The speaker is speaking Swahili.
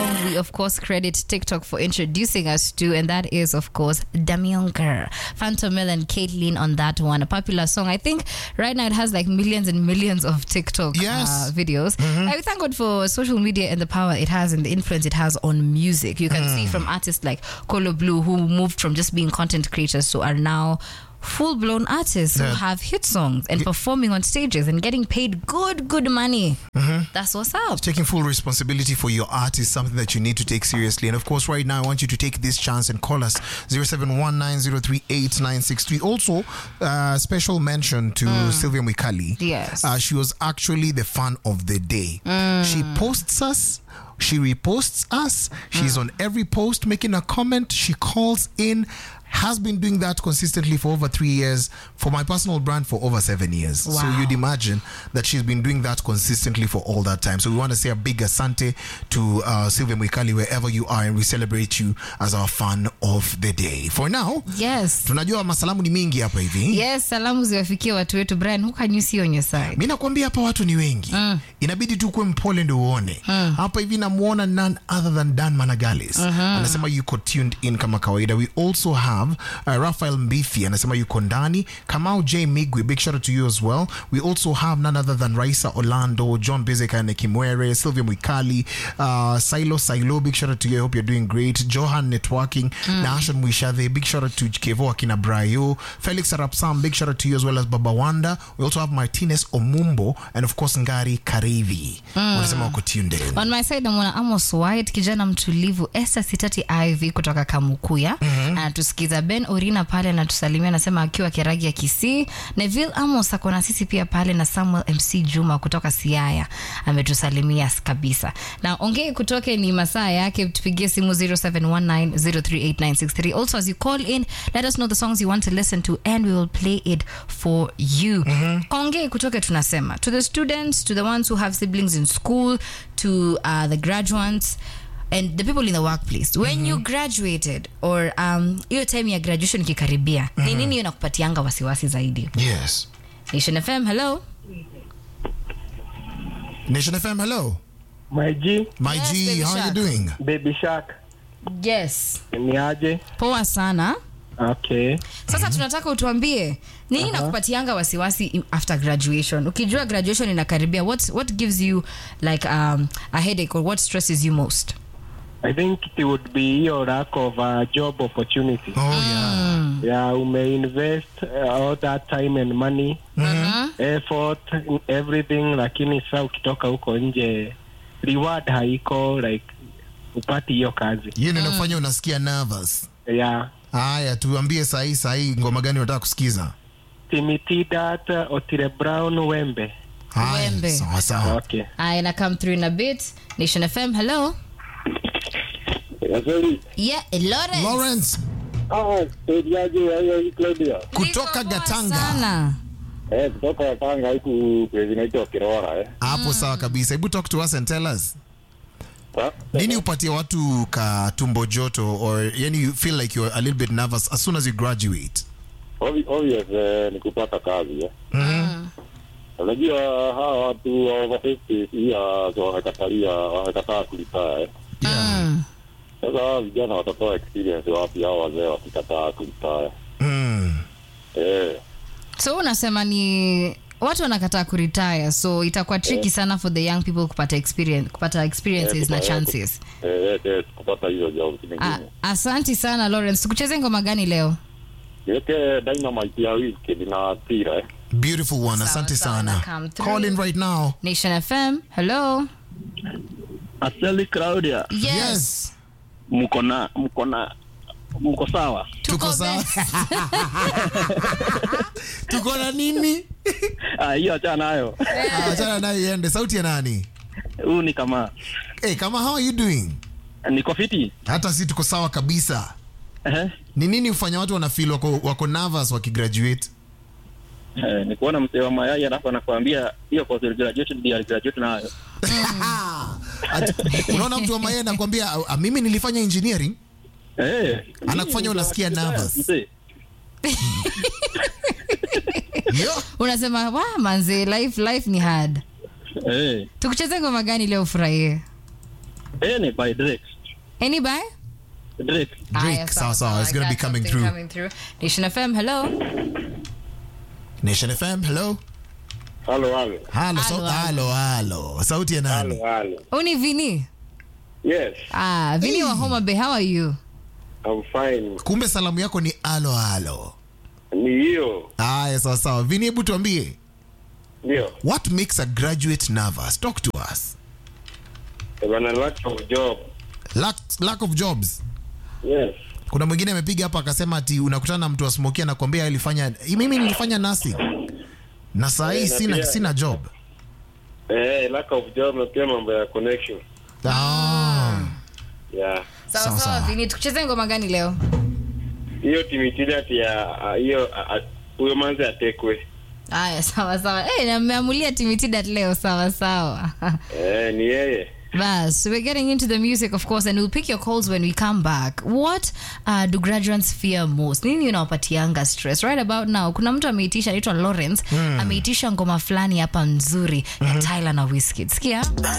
song we, of course, credit TikTok for introducing us to, and that is, of course, Damionker. Phantom Mill and Caitlyn on that one. A popular song. I think right now it has like millions and millions of TikTok Yes. uh, videos. I thank God for social media and the power it has and the influence it has on music. You can see from artists like Colo Blue who moved from just being content creators to are now full blown artists who Yeah. have hit songs and performing on stages and getting paid good, good money. That's what's up. Taking full responsibility for your art is something that you need to take seriously. And of course, right now, I want you to take this chance and call us 0719038963. Also, uh, special mention to Sylvia Mwikali. Yes. Uh, she was actually the fan of the day. She posts us. She reposts us. She's on every post making a comment. She calls in. Has been doing that consistently for over three years. For my personal brand, for over seven years. So Wow. you'd imagine that she's been doing that consistently for all that time. So we want to say a big asante to uh, Sylvia Mwikali wherever you are, and we celebrate you as our fan of the day. For now, Yes. tunajua masalamu ni mingi hapa hivi. Yes, salamu ziwafikie watu wetu. Brian, who can you see on your side? mi nakwambia hapa watu ni wengi inabidi tu kuwe mpole ndio uone hapa hivi namwona none other than dan managalis anasema yuko tuned in kama kawaida we also have uh, rafael mbithi anasema yuko ndani kamau j migwi big shout out to you as well we also have none other than raisa orlando john bezekane kimwere sylvia mwikali uh, silo silo big shout out to you i hope you're doing great johan networking na ashon mwishadhe big shout out to kevo akina brayo felix arapsam big shout out to you as well as baba wanda we also have martinez omumbo and of course ngari karevi wanasema wako tuned in On my side namwona Amos White, kijana mtulivu. Esther Sitati Ivy kutoka Kamukuya anatusikiza. Ben Orina pale anatusalimia, anasema akiwa Kiragi ya Kisii. Neville Amos ako na sisi pia pale, na Samuel MC Juma kutoka Siaya ametusalimia kabisa. Na ongee kutoke ni masaa yake, tupigie simu 0719038963. Also as you call in, let us know the songs you want to listen to and we will play it for you. Ongee kutoke tunasema to the students, to the ones who have siblings in school, to uh, the graduates and the people in the workplace when you graduated or um, hiyo time ya graduation ikikaribia ni nini hiyo nakupatianga wasiwasi zaidi yes nation fm hello nation fm hello My G, my Yes, g Baby how are you Shark. doing Baby Shark, yes ni aje? poa sana Okay. sasa tunataka utuambie nini nakupatianga wasiwasi im- after graduation ukijua graduation inakaribia what, what gives you like um, a headache or what stresses you most I think it would be hiyo lack of a job opportunity. oh yeah Yeah, umeinvest uh, all that time and money, effort, everything, lakini sasa ukitoka huko nje reward haiko like upati hiyo kazi. hiyo ndio inafanya unasikia nervous Yeah. haya tuambie sahii sahii ngoma gani unataka kusikiza Timitidat, Otile Brown, Wembe. haya Wembe. sawa sawa Okay. aya na come through in a bit nation fm hello yeah Lawrence. lawrence Ah, saidiaje hayo Claudia? kutoka Niko poa gatanga sana. Eh, kutoka Tanga huku kwezi naitwa Kirora eh. hapo sawa kabisa hebu talk to us and tell us Ha? nini upatie watu ka tumbo joto or yani you feel like you're a little bit nervous as soon as you graduate Obvi- Obvious eh, ni kupata kazi eh. Unajua hawa watu wa over 50 pia wamekatalia wamekataa kulipaa eh. Mm. Sasa hawa vijana watatoa experience wapi hao wazee wakikataa kulipaa mm. eh. so unasema ni watu wanakataa kuretire so itakuwa tricky sana for the young people kupata experience kupata experiences Eh, na kupa- chances Eh, eh, eh, kupata hizo job Ah, nyingine. asanti sana lawrence tukucheze ngoma gani leo Niweke dynamite ya Wizkid na Tira eh. beautiful one Sawa, asante sawa, sana na come through. call in right now nation fm hello Asali Claudia, yes, mko na mko na mko sawa? tuko sawa best. tuko na nini Ah, hiyo achana nayo. Ah, achana nayo iende sauti ya nani Huu ni kama hey, kama how are you doing niko fiti. hata si tuko sawa kabisa Ehe. ni nini hufanya watu wanafeel wako, wako nervous wakigraduate Eh, ni kuona mzee wa mayai alafu anakuambia hiyo course ya graduate ndio graduate nayo. Ati- unaona mtu wa maye anakwambia "Ah, mimi nilifanya engineering Eh. Anakufanya unasikia nervous. Mzee. Yo. unasema wa manze life life ni hard Eh. tukucheze ngoma gani leo ufurahie Eh, ni by Drake. Any by? Drake. Aya, sawa, sawa. It's I gonna be got coming something through. coming through. Nation FM, hello. Nation FM, hello. Halo, halo. Halo, so, Halo, halo, halo. Sauti ya nani? Halo, halo. Uni Vini. Yes, Ah, Vini wa Homa Bay, how are you? I'm fine. Kumbe salamu yako ni alo alo. Ni hiyo. Aya, sawa sawa. Vini, hebu tuambie, Ndio. what makes a graduate nervous? Talk to us. Eh, Bana lack of job. Lack, lack of jobs. Yes. Kuna mwingine amepiga hapa akasema ati unakutana na mtu wa smokia anakuambia alifanya mimi nilifanya nursing na saa hii Eh, na sina, pia- sina job. Eh, lack of job na pia mambo ya connection. Ah. Yeah. Sawa Sawa, sawa, sawa. Vini, tukucheze ngoma gani leo? Hiyo timitili ati ya ah, hiyo ah, ah, huyo manzi atekwe. Aya, sawa sawa. Eh, na mmeamulia Timitidat leo, sawa sawa. Eh, ni yeye. Bas, so we're getting into the music, of course, and we'll pick your calls when we come back. What uh, do graduates fear most? Nini unawapatianga stress? Right about now, kuna mtu ameitisha, anaitwa Lawrence, ameitisha ngoma fulani hapa nzuri ya Tyler na Wizkid. Sikia?